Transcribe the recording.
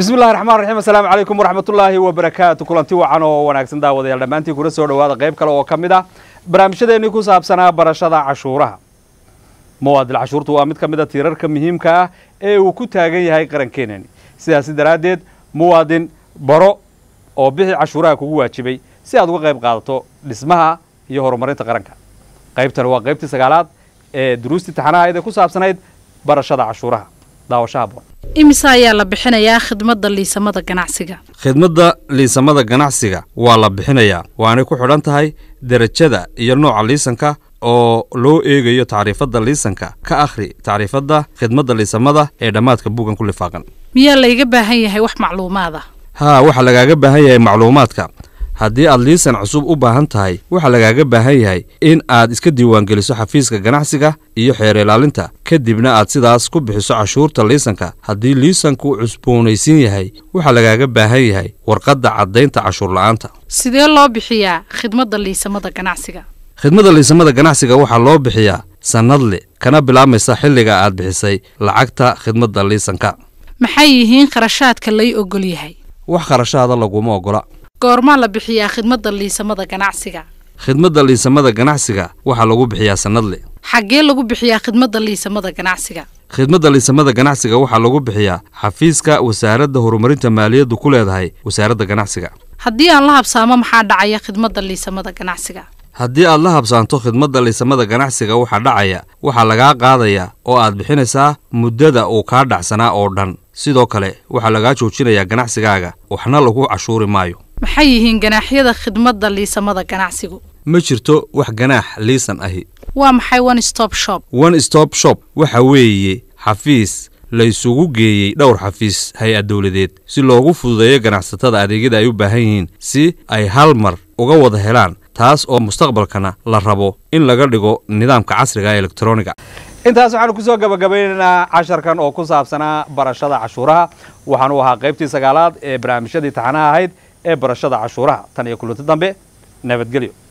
bismi llahi raxmaan raxiim assalaamu calaykum waraxmatullaahi wabarakaatu kulanti wacan oo wanaagsan daawadayaal dhammaantiin kuna soo dhowaada qayb kale oo ka mid ah barnaamijyadeennii ku saabsanaa barashada cashuuraha muwaadil cashuurtu waa mid ka mid a tiirarka muhiimka ah ee uu ku taagan yahay qarankeenani sidaasi daraaddeed muwaadin baro oo bixi cashuuraha kugu waajibay si aad uga qayb qaadato dhismaha iyo horumarinta qaranka qaybtani waa qaybtii sagaalaad ee duruustii taxanahayd ee ku saabsanayd barashada cashuuraha daawashaha boon imise ayaa la bixinayaa khidmadda liisamada ganacsiga khidmadda liisamada ganacsiga waa la bixinayaa waanay ku xidhan tahay derajada iyo nooca liisanka oo loo eegayo tacriifadda liisanka ka akhri tacriifadda khidmadda liisamada ee dhammaadka buuggan ku lifaaqan miyaa layga baahan yahay wax macluumaad ah haa waxaa lagaaga baahan yahay macluumaadka haddii aad liisan cusub u baahan tahay waxaa lagaaga baahan yahay in aad iska diiwaangeliso xafiiska ganacsiga iyo xeer ilaalinta kadibna aad sidaas ku bixiso cashuurta liisanka haddii liisanku cusboonaysiin yahay waxaa lagaaga baahan yahay warqadda caddaynta cashuur la'aanta sidee loo bixiyaa khidmadda liisamada ganacsiga khidmadda liisamada ganacsiga waxaa loo bixiyaa sannadle kana bilaabmaysa xilliga aad bixisay lacagta khidmadda liisanka maxay yihiin kharashaadka lay ogol yahay wax kharashaada laguma oggola goormaa la bixiyaa khidmadda liisamada ganacsiga khidmadda liisamada ganacsiga waxaa lagu bixiyaa sannadle xaggee lagu bixiyaa khidmadda liisamada ganacsiga khidmadda liisamada ganacsiga waxaa lagu bixiyaa xafiiska wasaaradda horumarinta maaliyaddu ku leedahay wasaaradda ganacsiga haddii aan la habsaamo maxaa dhacaya khidmadda liisamada ganacsiga haddii aad la habsaanto khidmadda liisamada ganacsiga waxaa dhacaya waxaa lagaa qaadayaa oo aad bixinaysaa muddada uu kaa dhacsanaa oo dhan sidoo kale waxaa lagaa joojinayaa ganacsigaaga waxna lagu cashuuri maayo maxay yihiin ganaaxyada khidmadda liisamada ganacsigu ma jirto wax ganaax liisan ahi waa maxay one stop shop one stop shop waxa weeye xafiis la isugu geeyey dhowr xafiis hay-ad dowladeed si loogu fududeeyo ganacsatada adeegyada ay u baahan yihiin si ay hal mar uga wada helaan taas oo mustaqbalkana la rabo in laga dhigo nidaamka casriga ee elektroniga intaas waxaanu kusoo gabagabaynaynaa casharkan oo ku saabsanaa barashada cashuuraha waxaanu ahaa qaybtii sagaalaad ee barnaamijyadii taxanaha ahayd ee barashada cashuuraha tan iyo kulanti dambe nabadgelyo